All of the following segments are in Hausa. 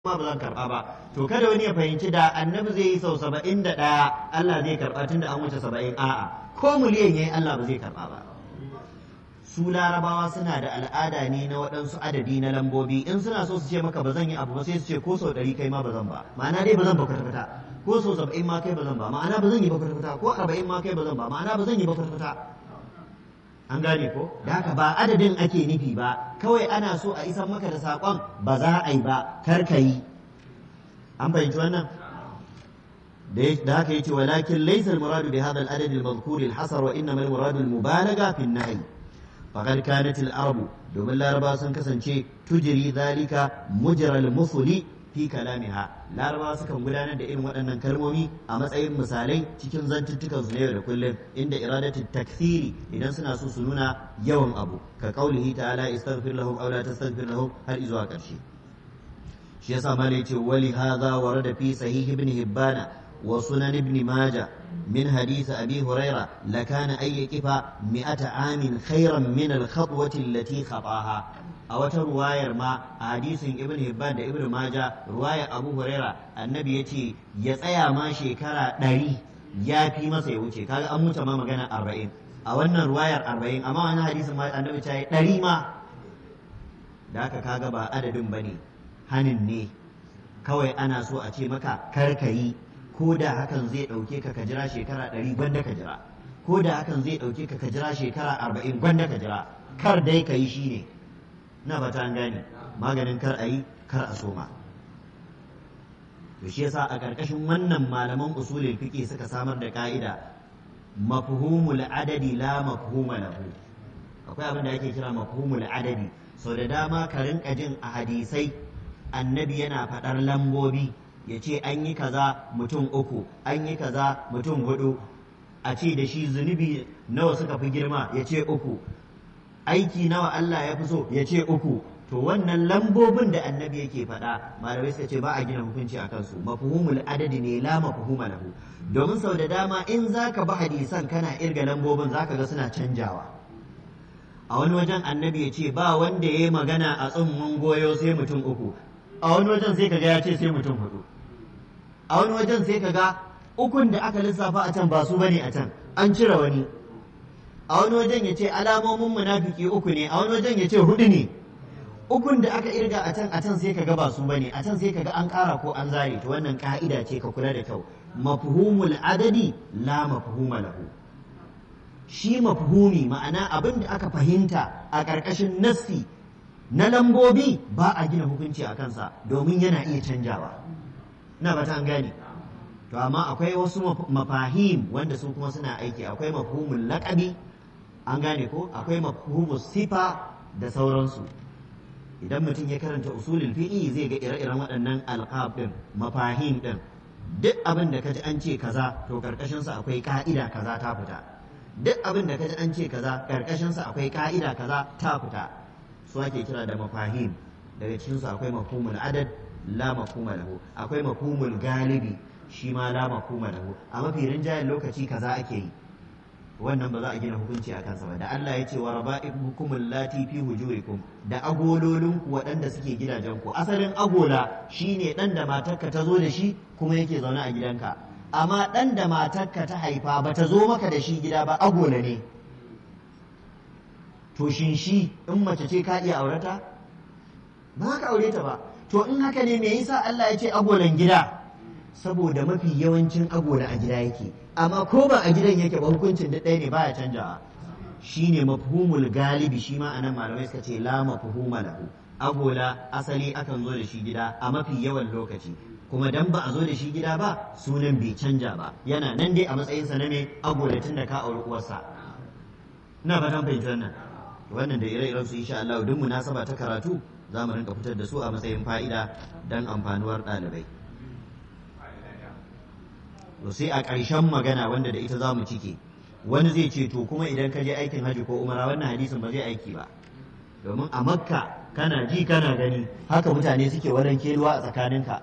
ma ba zan karɓa ba to kada wani ya fahimci da annabi zai yi sau saba'in da ɗaya Allah zai karɓa tunda an wuce saba'in a'a ko miliyan yayi Allah ba zai karɓa ba su larabawa suna da al'ada ne na waɗansu adadi na lambobi in suna so su ce maka ba zan yi abu ba sai su ce ko sau ɗari kai ma ba zan ba ma'ana dai ba zan ba kwata-kwata ko sau saba'in ma kai ba zan ba ma'ana ba zan yi ba kwata-kwata ko arba'in ma kai ba zan ba ma'ana ba zan yi ba kwata-kwata an gane ko da haka ba adadin ake nufi ba kawai ana so a isar maka da saƙon ba za a yi ba kar ka yi an fahimci wannan da haka yace walakin laysa al-muradu bi hadha al-adad al-madhkur al-hasr wa innama al-muradu al-mubalagha fi an-nahy faqad kanat al-arab domin laraba sun kasance tujri dhalika mujra al-musli fi kalamiha laraba sukan gudanar da irin waɗannan kalmomi a matsayin misalai cikin zantuttukan su na yau da kullum inda iradatu takthiri idan suna so su nuna yawan abu ka qaulihi ta'ala istaghfir lahum aw la tastaghfir lahum har izuwa ƙarshe shi yasa mala yace wali hadha warada fi sahih ibn hibbana wa sunan ibn majah min hadith abi huraira lakana ay yaqifa mi'ata amin khairan min al-khatwati allati khataha a wata ruwayar ma a hadisin ibn hibban da ibn maja ruwayar abu huraira annabi ya ce ya tsaya ma shekara ɗari ya fi masa ya wuce kaga an wuce ma magana arba'in a wannan ruwayar arba'in amma wani hadisin ma annabi ta yi ɗari ma da haka kaga ba adadin ba ne hanin ne kawai ana so a ce maka kar ka yi ko da hakan zai ɗauke ka ka jira shekara ɗari gwanda ka jira ko da hakan zai ɗauke ka ka jira shekara arba'in gwanda ka jira kar dai ka yi shi ne na ba ta gane maganin kar a yi kar a soma to shi yasa a ƙarƙashin wannan malaman usulul fiqh suka samar da ka'ida mafhumul adadi la mafhuma lahu akwai abin da ake kira mafhumul adadi sau da dama ka rinka jin a hadisai annabi yana faɗar lambobi ya ce an yi kaza mutum uku an yi kaza mutum hudu a ce da shi zunubi nawa suka fi girma ya ce uku aiki nawa Allah ya fi so ya ce uku to wannan lambobin da annabi yake faɗa malamai suka ce ba a gina hukunci a kansu mafhumul adadi ne la mafhuma lahu domin sau da dama in zaka bi hadisan kana irga lambobin zaka ga suna canjawa a wani wajen annabi ya ce ba wanda ya yi magana a tsummun goyo sai mutum uku a wani wajen sai kaga ya ce sai mutum hudu a wani wajen sai kaga ukun da aka lissafa a can ba su bane a can an cire wani a wani wajen ya ce alamomin munafiki uku ne a wani wajen ya ce hudu ne ukun da aka irga a can a can sai kaga ba su bane a can sai kaga an kara ko an zare to wannan ka'ida ce ka kula da kyau mafhumul adadi la mafhuma lahu shi mafhumi ma'ana abin da aka fahimta a ƙarƙashin nassi na lambobi ba a gina hukunci a kansa domin yana iya canjawa na ba ta an gane to amma akwai wasu mafahim wanda su kuma suna aiki akwai mafhumul laƙabi an gane ko akwai mafhumul sifa da sauransu idan mutum ya karanta usulul fi'i zai ga ire-iren waɗannan alqab din mafahim din duk abin da kaji an ce kaza to karkashin sa akwai ka'ida kaza ta fita duk abin da kaji an ce kaza karkashin sa akwai ka'ida kaza ta fita su ake kira da mafahim daga cikin su akwai mafhumul adad la mafhuma lahu akwai mafhumul galibi shi ma la mafhuma lahu a mafi rinjayen lokaci kaza ake yi wannan ba za a gina hukunci a kansa ba da Allah ya ce wa raba'ibukum lati fi hujurikum da agololinku waɗanda suke gidajenku asalin agola shine ɗan da matarka ta zo da shi kuma yake zaune a gidanka amma ɗan da matarka ta haifa ba ta zo maka da shi gida ba agola ne to shin shi in mace ce ka iya aurata ba ka aure ta ba to in haka ne me yasa Allah ya ce agolan gida saboda mafi yawancin agola a gida yake amma ko ba a gidan yake ba hukuncin da ɗaya ne baya canjawa shine mafhumul galibi shi ma anan malamai suka ce la mafhuma lahu agola asali akan zo da shi gida a mafi yawan lokaci kuma dan ba a zo da shi gida ba sunan bai canja ba yana nan dai a matsayinsa na ne agola tun da ka auri uwarsa ina ba tan fahimci wannan wannan da ire-iren su insha Allah duk munasaba ta karatu za mu rinka fitar da su a matsayin fa'ida dan amfanuwar ɗalibai to sai a ƙarshen magana wanda da ita za mu cike wani zai ce to kuma idan ka je aikin hajji ko umara wannan hadisin ba zai aiki ba domin a makka kana ji kana gani haka mutane suke wadan keluwa a tsakaninka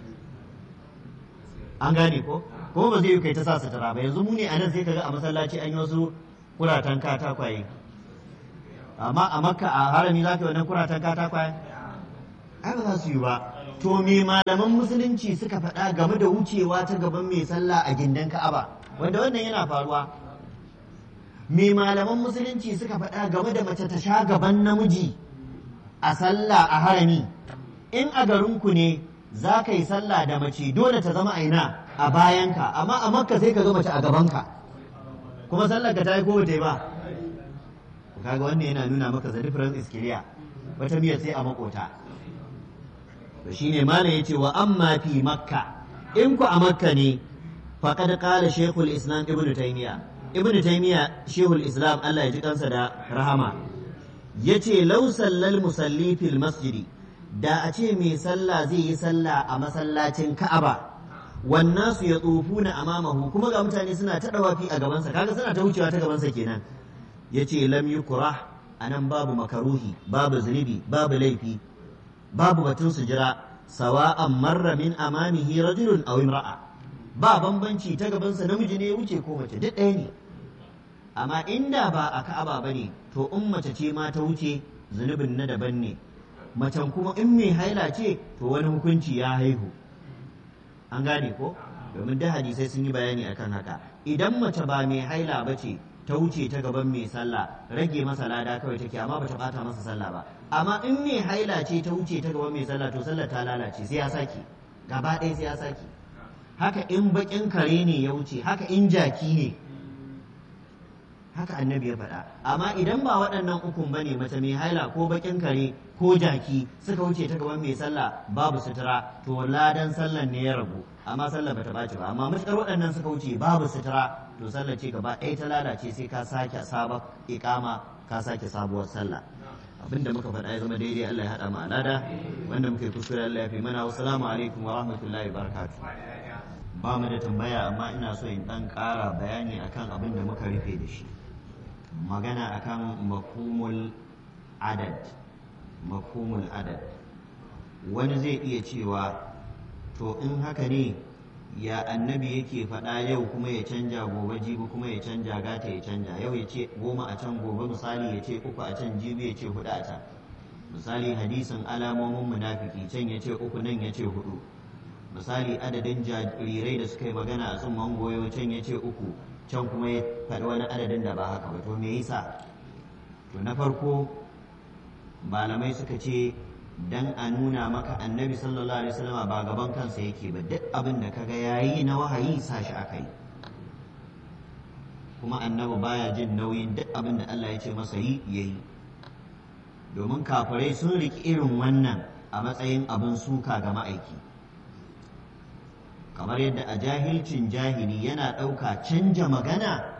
an gane ko kuma ba zai yi kai ta sa sutura ba yanzu mu ne a nan sai kaga a masallaci an yi wasu kuratan katakwaye amma a makka a harami za ka yi wannan kuratan katakwaye ai ba za su yi ba to me malaman musulunci suka faɗa game da wucewa ta gaban mai sallah a gindin ka'aba wanda wannan yana faruwa me malaman musulunci suka faɗa game da mace ta sha gaban namiji a sallah a harami in a garinku ne za ka yi sallah da mace dole ta zama aina a bayanka amma a makka sai ka ga mace a gabanka kuma sallar ka ta yi ko ta ba kaga wannan yana nuna maka the difference is clear wata miyar sai a makota to shine malam yace wa amma fi makka in ku a makka ne faqad qala shaykhul islam ibnu taymiya ibnu taymiya shaykhul islam Allah ya ji kansa da rahama yace law sallal musalli fil masjidi da a ce mai sallah zai yi sallah a masallacin ka'aba wannan su ya tsofuna amamahu kuma ga mutane suna ta dawafi a gabansa kaga suna ta wucewa ta gabansa kenan yace lam yukrah anan babu makaruhi babu zunubi babu laifi babu batun su jira sawa'an marra min amamihi rajulun aw imra'a ba bambanci ta gabansa namiji ne ya wuce ko mace duk ɗaya ne amma inda ba a ka'aba bane to in mace ce ma ta wuce zunubin na daban ne macen kuma in mai haila ce to wani hukunci ya haihu an gane ko domin da hadisai sun yi bayani akan haka idan mace ba mai haila ba ce ta wuce ta gaban mai sallah rage masa lada kawai take amma bata bata masa sallah ba amma in mai haila ce ta wuce ta gaban mai sallah to sallar ta lalace sai ya sake gaba ɗaya sai ya sake haka in bakin kare ne ya wuce haka in jaki ne haka annabi ya faɗa amma idan ba waɗannan ukun bane mace mai haila ko bakin kare ko jaki suka wuce ta gaban mai sallah babu sutura to ladan sallan ne ya ragu amma sallah bata ɓaci ba amma matukar waɗannan suka wuce babu sutura to sallah ce gaba ɗaya ta lalace sai ka sake sabon iƙama ka sake sabuwar sallah abinda muka faɗa ya zama daidai Allah ya haɗa mu alada wanda muka yi kuskure Allah ya fi mana wassalamu alaikum wa rahmatullahi wa barakatuh ba mu da tambaya amma ina so in ɗan ƙara bayani akan abin da muka rufe da shi magana akan mafhumul adad mafhumul adad wani zai iya cewa to in haka ne ya annabi yake faɗa yau kuma ya canja gobe jibi kuma ya canja gata ya canja yau ya ce goma a can gobe misali ya ce uku a can jibi ya ce hudu a can misali hadisin alamomin munafiki can ya ce uku nan ya ce hudu misali adadin jarirai da suka yi magana a tsumman goyo can ya ce uku can kuma ya faɗi wani adadin da ba haka ba to me yasa to na farko malamai suka ce dan a nuna maka annabi sallallahu alaihi wasallama ba gaban kansa yake ba duk abin da kaga yayi na wahayi sa shi aka yi kuma annabi baya jin nauyin duk abin da Allah ya ce masa yi yayi domin kafirai sun riki irin wannan a matsayin abin suka ga ma'aiki kamar yadda a jahilcin jahili yana ɗauka canja magana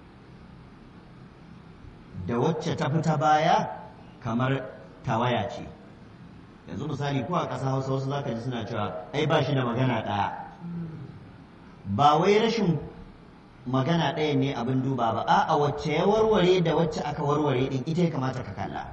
da wacce ta fita baya kamar tawaya ce yanzu misali ko a ƙasa hausa wasu zaka ji suna cewa ai ba shi da magana ɗaya ba wai rashin magana ɗaya ne abin duba ba a'a wacce ya warware da wacce aka warware ɗin ita ya kamata ka kalla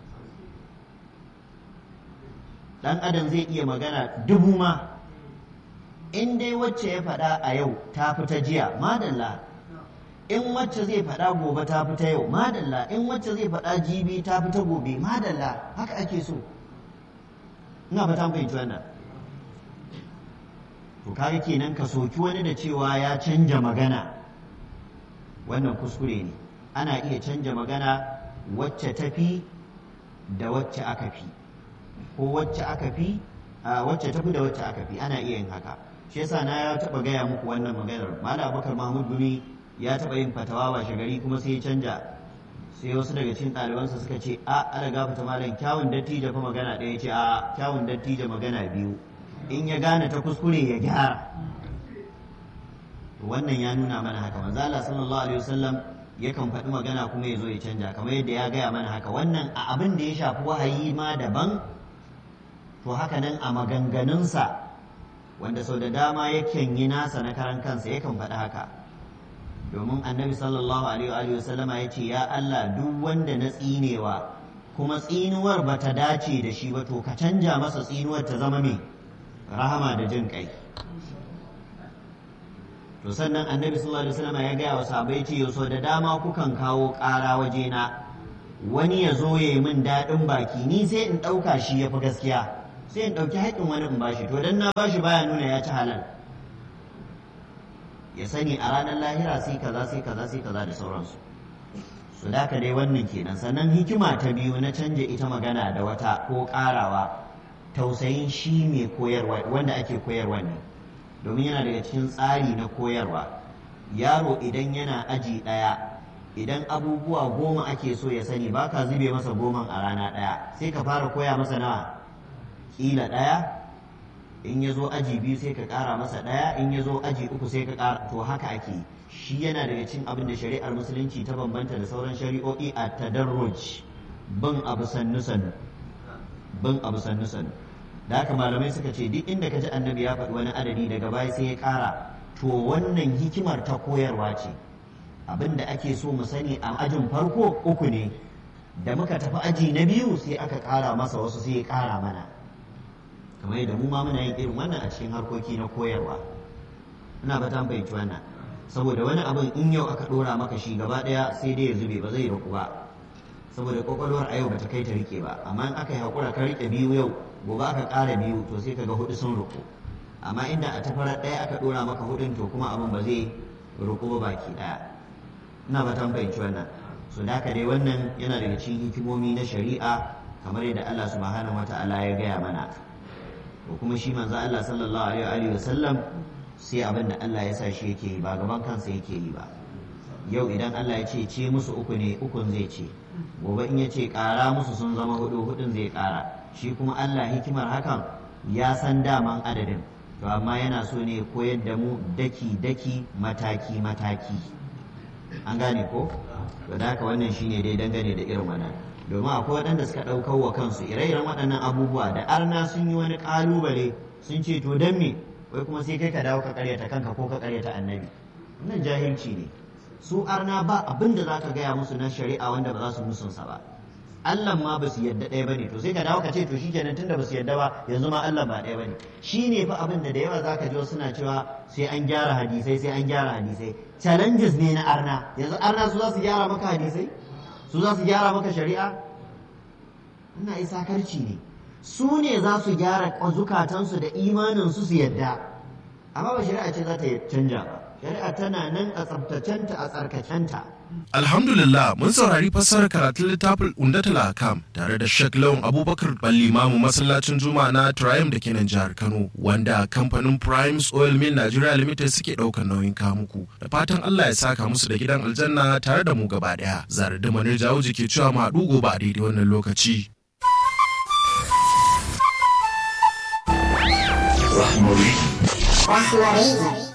ɗan adam zai iya magana dubu ma in dai wacce ya faɗa a yau ta fita jiya madalla in wacce zai faɗa gobe ta fita yau madalla in wacce zai faɗa jibi ta fita gobe madalla haka ake so ina fata fahimci wannan to kaga kenan ka soki wani da cewa ya canja magana wannan kuskure ne ana iya canja magana wacce tafi da wacce aka fi ko wacce aka fi wacce tafi da wacce aka fi ana iya yin haka shi yasa na ya taba gaya muku wannan maganar malam abubakar mahmud gumi ya taba yin fatawa washe gari kuma sai ya canja sai wasu daga cikin ɗalibansa suka ce a ana gafata malam kyawun dattijo fa magana ɗaya ce a kyawun dattijo magana biyu in ya gane ta kuskure ya gyara wannan ya nuna mana haka manzo Allah sallallahu alaihi wasallam yakan faɗi magana kuma ya zo ya canja kamar yadda ya gaya mana haka wannan a abin da ya shafi wahayi ma daban to haka nan a maganganunsa wanda sau da dama yakan yi nasa na karan kansa yakan faɗi haka domin annabi sallallahu alaihi wasallama ya ce ya Allah duk wanda na tsinewa kuma tsinuwar ba ta dace da shi ba to ka canja masa tsinuwar ta zama mai rahama da jin kai to sannan annabi sallallahu alaihi wasallama ya gaya wa sahabbai ce so da dama kukan kawo ƙara wajena wani ya zo ya yi min daɗin baki ni sai in ɗauka shi ya fi gaskiya sai in ɗauki haƙƙin wani in bashi to dan na bashi baya nuna ya ci halal ya sani a ranar lahira sai kaza sai kaza sai kaza da sauransu su da dai wannan kenan sannan hikima ta biyu na canja ita magana da wata ko ƙarawa tausayin shi mai koyarwa wanda ake koyarwa ne domin yana daga cikin tsari na koyarwa yaro idan yana aji ɗaya idan abubuwa goma ake so ya sani ba ka zube masa goman a rana ɗaya sai ka fara koya masa nawa ƙila ɗaya in ya zo aji biyu sai ka ƙara masa ɗaya in ya zo aji uku sai ka ƙara to haka ake shi yana daga cikin abin da shari'ar musulunci ta bambanta da sauran shari'o'i a tadarruj bin abu sannu sannu bin abu sannu sannu da haka malamai suka ce duk inda ka ji annabi ya faɗi wani adadi daga baya sai ya ƙara to wannan hikimar ta koyarwa ce abin da ake so mu sani a ajin farko uku ne da muka tafi aji na biyu sai aka ƙara masa wasu sai ya ƙara mana kamar yadda mu ma muna yin irin wannan a cikin harkoki na koyarwa ina ba ta fahimci wannan saboda wani abin in yau aka ɗora maka shi gaba ɗaya sai dai ya zube ba zai riƙu ba saboda kwakwalwar a yau bata kai ta rike ba amma in aka yi haƙura ka rike biyu yau gobe aka ƙara biyu to sai kaga hudu sun riƙu amma inda a tafarar ɗaya aka ɗora maka hudun to kuma abin ba zai riƙu ba baki ɗaya ina ba ta fahimci wannan so da dai wannan yana daga cikin hikimomi na shari'a kamar yadda Allah subhanahu wata'ala ya gaya mana to kuma shi manzo Allah sallallahu alaihi wa sallam sai abin da Allah ya sa shi yake yi ba gaban kansa yake yi ba yau idan Allah ya ce ce musu uku ne ukun zai ce gobe in ya ce ƙara musu sun zama hudu hudun zai ƙara shi kuma Allah hikimar hakan ya san daman adadin to amma yana so ne koyar da mu daki daki mataki mataki an gane ko to da haka wannan shine dai dangane da irin wannan domin akwai waɗanda suka ɗaukar wa kansu ire-iren waɗannan abubuwa da arna sun yi wani ƙalubale sun ce to don me wai kuma sai kai ka dawo ka karyata kanka ko ka karyata annabi wannan jahilci ne su arna ba abin da za ka gaya musu na shari'a wanda ba za su musunsa ba Allah ma ba su yadda ɗaya ba ne to sai ka dawo ka ce to shikenan tunda ba su yadda ba yanzu ma Allah ba ɗaya ba ne shi ne fa abin da da yawa za ka ji suna cewa sai an gyara hadisai sai an gyara hadisai challenges ne na arna yanzu arna su za su gyara maka hadisai su za su gyara maka shari'a ina isa karci ne su ne za su gyara zukatansu da imaninsu su yadda amma ba shari'a ce za ta canja ba shari'a tana nan a tsabtacenta a tsarkakenta Alhamdulillah mun saurari fassarar karatun littafin Undatul Akam tare da Sheikh Lawan Abubakar Ballimamu masallacin Juma'a na Triumph da kenan jihar Kano wanda kamfanin Primes Oil Mill Nigeria Limited suke ɗaukar nauyin kamuku da fatan Allah ya saka musu da gidan aljanna tare da mu gaba ɗaya. Zare da Manir Jawuji ke cewa ma gobe a daidai wannan lokaci. Rahmari. Rahmari.